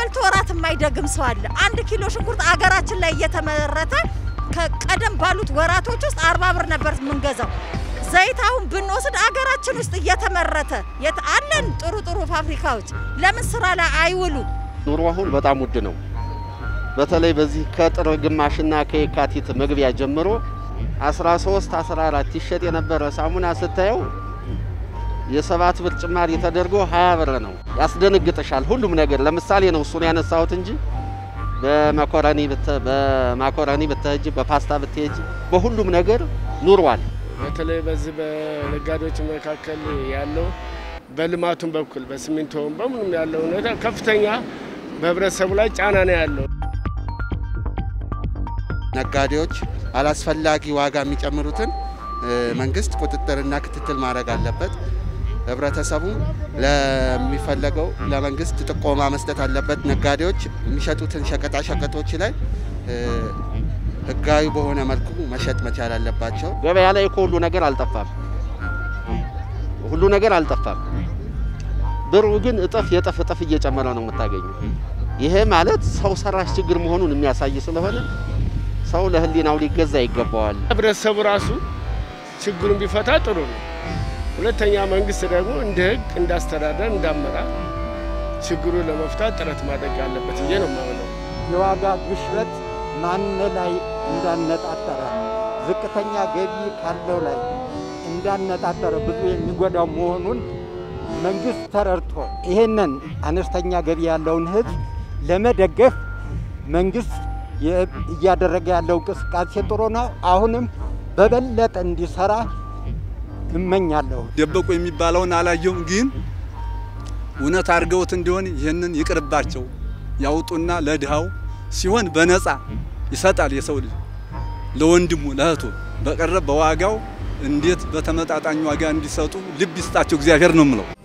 በልቶ ወራት የማይደግም ሰው አለ። አንድ ኪሎ ሽንኩርት አገራችን ላይ እየተመረተ ከቀደም ባሉት ወራቶች ውስጥ አርባ ብር ነበር የምንገዛው። ዘይት አሁን ብንወስድ አገራችን ውስጥ እየተመረተ አለን ጥሩ ጥሩ ፋብሪካዎች ለምን ስራ ላይ አይውሉ? ኑሮ አሁን በጣም ውድ ነው። በተለይ በዚህ ከጥር ግማሽና ከየካቲት መግቢያ ጀምሮ 13 14 ይሸጥ የነበረ ሳሙና ስታየው የሰባት ብር ጭማሪ ተደርጎ 20 ብር ነው። ያስደነግጥሻል። ሁሉም ነገር ለምሳሌ ነው እሱን ያነሳሁት እንጂ በማኮረኒ በማኮረኒ ብትሄጂ፣ በፓስታ ብትሄጂ፣ በሁሉም ነገር ኑሯል። በተለይ በዚህ በነጋዴዎች መካከል ያለው በልማቱም በኩል በሲሚንቶውም በምኑም ያለው ሁኔታ ከፍተኛ በህብረተሰቡ ላይ ጫና ነው ያለው። ነጋዴዎች አላስፈላጊ ዋጋ የሚጨምሩትን መንግስት ቁጥጥርና ክትትል ማድረግ አለበት። ህብረተሰቡ ለሚፈለገው ለመንግስት ጥቆማ መስጠት አለበት። ነጋዴዎች የሚሸጡትን ሸቀጣ ሸቀጦች ላይ ህጋዊ በሆነ መልኩ መሸጥ መቻል አለባቸው። ገበያ ላይ እኮ ሁሉ ነገር አልጠፋም፣ ሁሉ ነገር አልጠፋም። ብሩ ግን እጥፍ የጥፍ እጥፍ እየጨመረ ነው የምታገኘው። ይሄ ማለት ሰው ሰራሽ ችግር መሆኑን የሚያሳይ ስለሆነ ሰው ለህሊናው ሊገዛ ይገባዋል። ህብረተሰቡ ራሱ ችግሩን ቢፈታ ጥሩ ነው። ሁለተኛ መንግስት ደግሞ እንደ ህግ እንዳስተዳደር እንዳመራር ችግሩን ለመፍታት ጥረት ማድረግ አለበት ብዬ ነው የማምነው። የዋጋ ግሽበት ማን ላይ እንዳነጣጠረ ዝቅተኛ ገቢ ካለው ላይ እንዳነጣጠረ ብዙ የሚጎዳው መሆኑን መንግስት ተረድቶ ይህንን አነስተኛ ገቢ ያለውን ህዝብ ለመደገፍ መንግስት እያደረገ ያለው እንቅስቃሴ ጥሩ ነው። አሁንም በበለጠ እንዲሰራ እመኛለሁ። ደበቁ የሚባለውን አላየሁም፣ ግን እውነት አድርገውት እንዲሆን ይህንን ይቅርባቸው ያውጡና ለድሃው ሲሆን በነፃ ይሰጣል የሰው ልጅ ለወንድሙ ለእህቱ። በቀረብ በዋጋው እንዴት በተመጣጣኝ ዋጋ እንዲሰጡ ልብ ይስጣቸው እግዚአብሔር ነው የምለው።